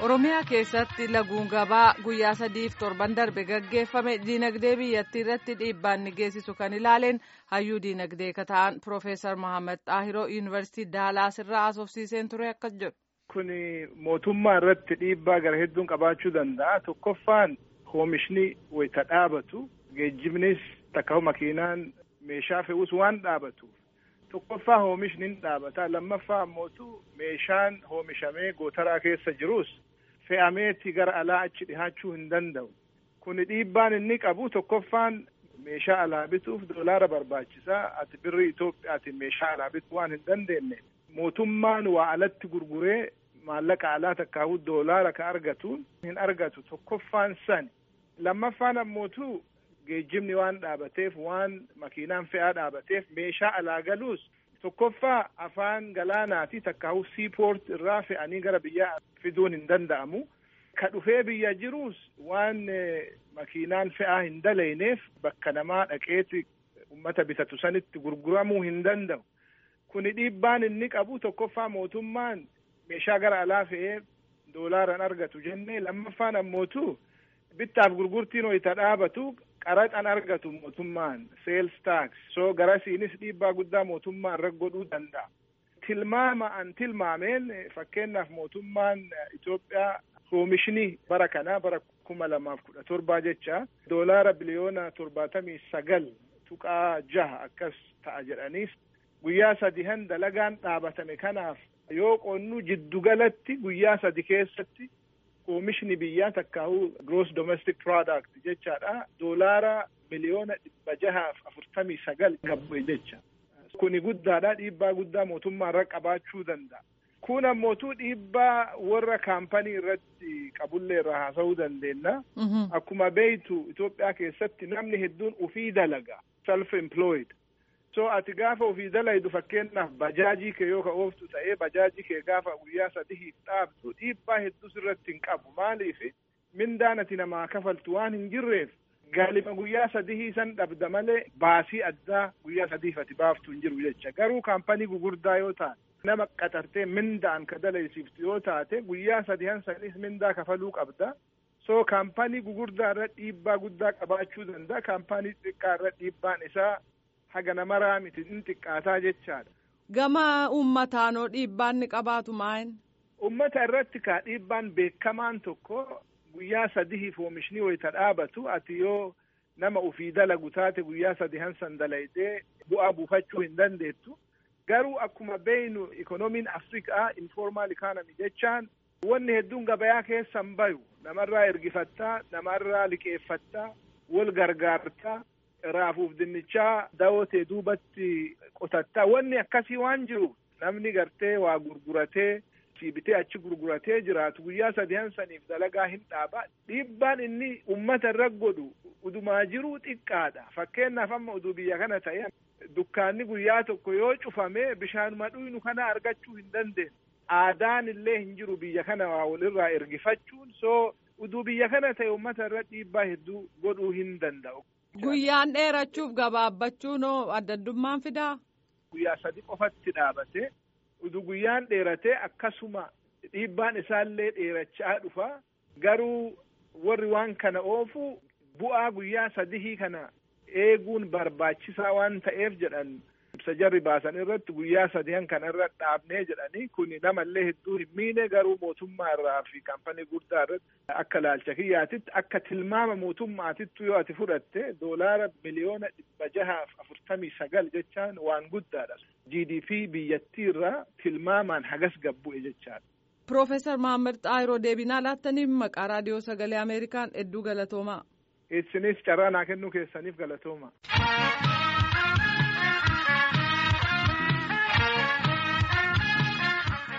Oromiyaa keessatti laguun gabaa guyyaa sadiif torban darbe gaggeeffame diinagdee biyyattii irratti dhiibbaan ni geessisu kan ilaaleen hayyuu diinagdee kan ta'an Piroofeesar Mahammad Xaahiroo Yuunivarsiitii Daalaas irraa haasofsiiseen ture akkas jedhu. Kun mootummaa irratti dhiibbaa gara hedduun qabaachuu danda'a. Tokkoffaan oomishni wayita dhaabatu geejjibnis takka makiinaan meeshaa fe'us waan dhaabatuuf. Tokkoffaa oomishni ni dhaabata. Lammaffaa ammootu meeshaan oomishamee gootaraa keessa jirus fe'ameeti gara alaa achi dhihaachuu hin danda'u. Kuni dhiibbaan inni qabu tokkoffaan meeshaa alaa bituuf doolaara barbaachisaa. Ati birri Itoophiyaatiin meeshaa alaa bituu waan hin dandeenye. Mootummaan waa alatti gurguree maallaqa alaa takkaa'u doolaara ka argatuun hin argatu. Tokkoffaan sani. Lammaffaan ammootu geejjibni waan dhaabateef waan makiinaan fe'aa dhaabateef meeshaa alaa galuus tokkoffaa afaan galaanaati takkaa'u siipoort irraa fe'anii gara biyyaa fiduun hin danda'amu. Ka dhufee biyya jiruus waan makiinaan fe'aa hin dalayneef bakka namaa dhaqeeti ummata bitatu sanitti gurguramuu hin danda'u. Kuni dhiibbaan inni qabu tokkoffaa mootummaan meeshaa gara alaa fe'ee doolaaraan argatu jennee lammaffaan ammootu bittaaf gurgurtiin wayita dhaabatu qaraxan argatu mootummaan sales tax so garasiinis dhiibbaa guddaa mootummaan irra godhuu danda'a. Tilmaama an tilmaameen fakkeenyaaf mootummaan Itoophiyaa oomishni bara kanaa bara kuma lamaaf kudha torbaa jecha doolaara biliyoona torbaatamii sagal tuqaa jaha akkas ta'a jedhaniis guyyaa sadihan dalagaan dhaabatame kanaaf yoo qonnu jiddugalatti guyyaa sadi keessatti oomishni biyyaa takkaa'u gross domestic product jechaadha doolaara miliyoona dhibba jahaaf afurtamii sagal gabbe jecha kuni guddaadha dhiibbaa guddaa mootummaa irra qabaachuu danda'a kun ammootuu dhiibbaa warra kaampanii irratti qabullee irraa haasa'uu dandeenya akkuma beeytu Itoophiyaa keessatti namni hedduun ufii dalaga self employed so ati gaafa ofii dalaydu fakkeenyaaf bajaajii kee yoo ka ooftu ta'ee bajaajii kee gaafa guyyaa sadiif dhaabdu dhiibbaa hedduus irratti hin qabu maaliif mindaan ati namaa kafaltu waan hin jirreef galima guyyaa sadihii san dhabda malee baasii addaa guyyaa sadiif ati baaftu hin jiru jecha garuu kaampanii gugurdaa yoo taate nama qaxartee mindaan ka dalaysiiftu yoo taate guyyaa sadihan sanis mindaa kafaluu qabda so kaampanii gugurdaa irra dhiibbaa guddaa qabaachuu danda'a kaampanii xiqqaa irra dhiibbaan isaa haga namaraa miti in xiqqaataa jechaadha. Gama uummataanoo dhiibbaan ni qabaatu maayin? Uummata irratti kaa dhiibbaan beekamaan tokko guyyaa sadihiif oomishni wayita dhaabatu ati yoo nama ufii dalagu taate guyyaa sadihan san dalaydee bu'aa buufachuu hin dandeettu. Garuu akkuma beeynu ikoonomiin Afrikaa informal economy jechaan wanni hedduun gabayaa keessan bayu namarraa ergifattaa namarraa liqeeffattaa wal gargaartaa raafuuf dinnichaa daawwatee duubatti qotattaa wanni akkasii waan jiru namni gartee waa gurguratee siibitee achi gurguratee jiraatu guyyaa sadihan saniif dalagaa hin dhaaba dhiibbaan inni ummata irra godhu udumaa jiruu xiqqaadha fakkeenyaaf amma uduu biyya kana ta'e dukkaanni guyyaa tokko yoo cufame bishaanuma dhuynu kana argachuu hin dandeenye aadaan illee hin jiru biyya kana waa walirraa ergifachuun so uduu biyya kana ta'e ummata irra dhiibbaa hedduu godhuu hin danda'u. Guyyaan dheerachuuf gabaabbachuun adda addummaan fidaa? Guyyaa sadi qofatti dhaabate udu guyyaan dheeratee akkasuma dhiibbaan isaallee dheerachaa dhufa garuu warri waan kana oofu bu'aa guyyaa sadihii kana eeguun barbaachisaa waan ta'eef jedhan ibsa jarri baasan irratti guyyaa sadihan kana irra dhaabnee jedhanii kun namallee hedduu hin miine garuu mootummaa irraa fi kaampanii guddaa irratti akka laalcha kiyyaatitti akka tilmaama mootummaatittu yoo ati fudhatte doolaara miliyoona dhibba jahaaf afurtamii sagal jechaan waan guddaadha. GDP biyyattii irraa tilmaamaan hagas gabbu'e jechaadha. Piroofeesar Mahammad Xaayiroo deebinaa laattaniif maqaa raadiyoo sagalee Ameerikaan hedduu galatoomaa. Isinis carraa naa kennuu keessaniif galatooma.